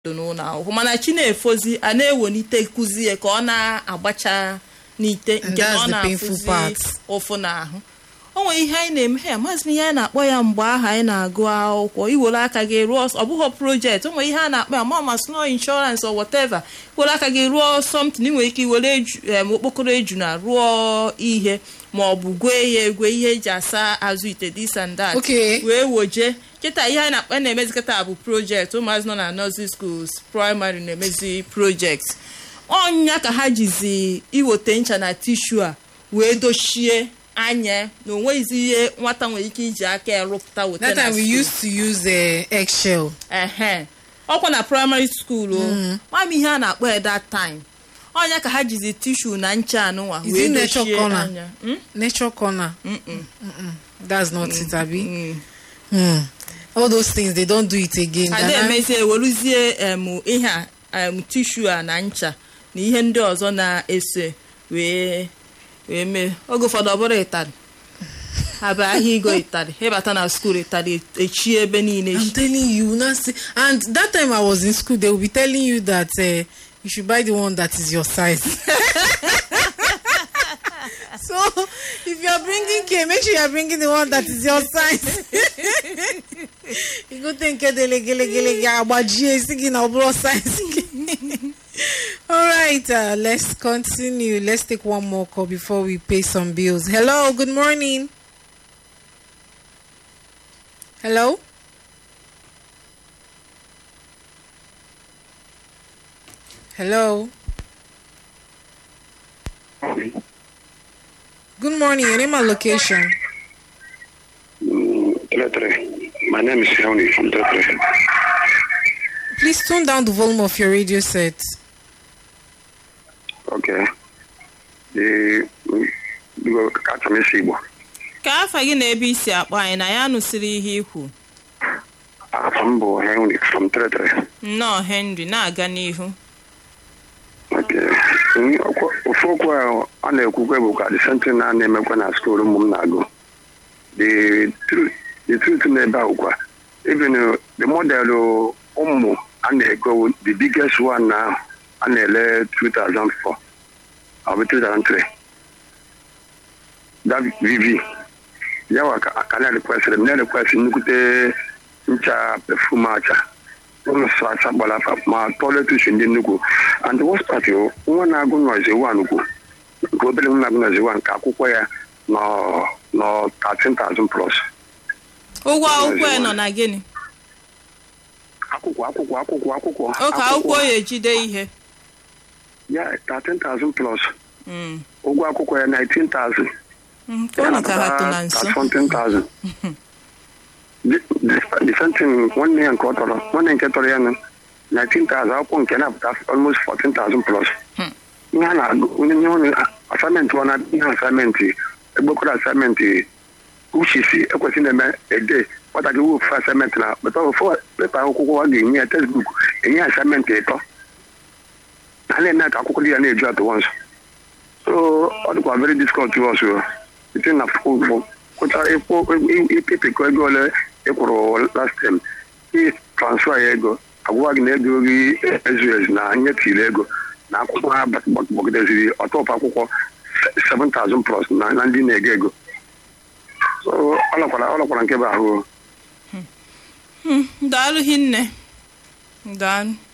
n'ụlọ akwụkwọ mana chi na-efozi a na-ewelite kụzi ya ka ọ na-agbacha n'ite nke na ọ that's the painful na-afụzi part. ụfụ n'ahụ o nwere ihe anyị na-eme ya amaghịzi m ihe anyị na-akpọ ya mgbe ahụ anyị na-agụ akwụkwọ iwere aka gị rụọ ọ bụghị projekti o nwere ihe a na-akpọ ya ma ma sno inshọrans or whatever iwere aka gị rụọ something ị nwere ike iwere eju- em, okpokoro ejuna rụọ ihe ma ọ bụ gwee ya egwe ihe eji asa azụ ite this and that Okay. wee woje kịta ihe anyị na-akpa na-emezi kịta bụ projekti ụmụazị nọ na nursery schools praịmarị na-emezi projekti ọnya ka ha jizi iweta ncha na tishu a wee dochie anya na onweghịzi ihe nwata nwere ike iji aka ya rụpụta weta that na time we school. used to use uh, eggshell ehe ọkwa na praịmarị skuul o mam ihe a na-akpọ ya that time ọnya ka ha jizi tishu na ncha anụnwa Is wee it nature dochie corner? anya Mm? nature corner Mm-mm. that's not it abi Mm. Hmm. all those things they don't do it again ada Ghana- emezie eweruzie em ihe a em tishu a na ncha na ihe ndị ọzọ na-ese wee wee mee oge ụfọdụ ọ bụrụ ịtarị abịa ahịa igo ịtarị ịbata na skuul ịtarị echie ebe niile I'm telling you, now see, and that time I was in school, they will be telling you that uh, you should buy the one that is your size. so if you are bringing K, make sure you are bringing the one that is your size. you go think gele gele gele agbajie isi gị na ọ bụrụ size gị. All right, uh, let's continue. Let's take one more call before we pay some bills. Hello, good morning. Hello. Hello. Good morning. Your name and location. Teletry. My name is Henry from Teletry. Please tone down the volume of your radio set. Okay. The biko ka achọ m isi Igbo. ka afa gị na ebe isi akpọ anyị na ya nụsịrị ihe ikwu Afọ m bụ Henry from Teletry. nnọọ henry na-aga n'ihu Okay. Nyi- okwu- Ofu okwu a a na-ekwukwe bụ ka the same thing na na-emekwa na skuul ụmụ m na-agụ. The truth the truth na-ebe ahụ kwa even uh, the model ụmụ a na-ego the biggest one na a na-ele 2004 ọ bụ 2003 that VV yawa ka ka na-rekwesịrị m na-rekwesị nnukwute ncha pefum acha ụlọ sọ acha gbara afa ma tọletus ndị nnukwu and worst part yo, nwa na-agụ nọzi wan ugwu nke obere nwa na-agụ nọzi wan ka akwụkwọ ya nọ nọ 13,000 plus ụgwọ akwụkwọ ya nọ na gịnị akwụkwọ akwụkwọ akwụkwọ akwụkwọ oke akwụkwọ ya ejide ihe ya 13,000 plus Mm. ụgwọ akwụkwọ ya 19,000 Mm, ka ụnụ ka ha tụ na nso something The- the- the same thing nwanne ya nke ọ tọrọ nwanne nke tọrọ ya na 19,000 akwụkwọ nke na-apụta almost 14,000 plus Hmm. ihe a na-agụ onye nye onye asamenti ọ na ihe asamenti egbekọrọ asamenti uchisi ekwesịghị na-eme ede nwatakịrị wofu asamenti na peta ofu pepa akwụkwọ ọ ga-enye ya textbook enye asamenti ịtọ ha na-eme ka akwụkwọ dị ya na-eju atụ once so ọ dịkwa very difficult to us o. site na kwụcha ịpịpịkọ ego ole ị kwụrụ last time ị transfer ya ego agwụwa gị na ego gị ezu ezu na nyetiri ego na akwụkwọ ha gbagideziri ọtọpụ akwụkwọ 7000 plus na na ndị na-ego ego so ọ lọkwara ọ lọkwara nke bụ ahụ o. daalụ hinne daalụ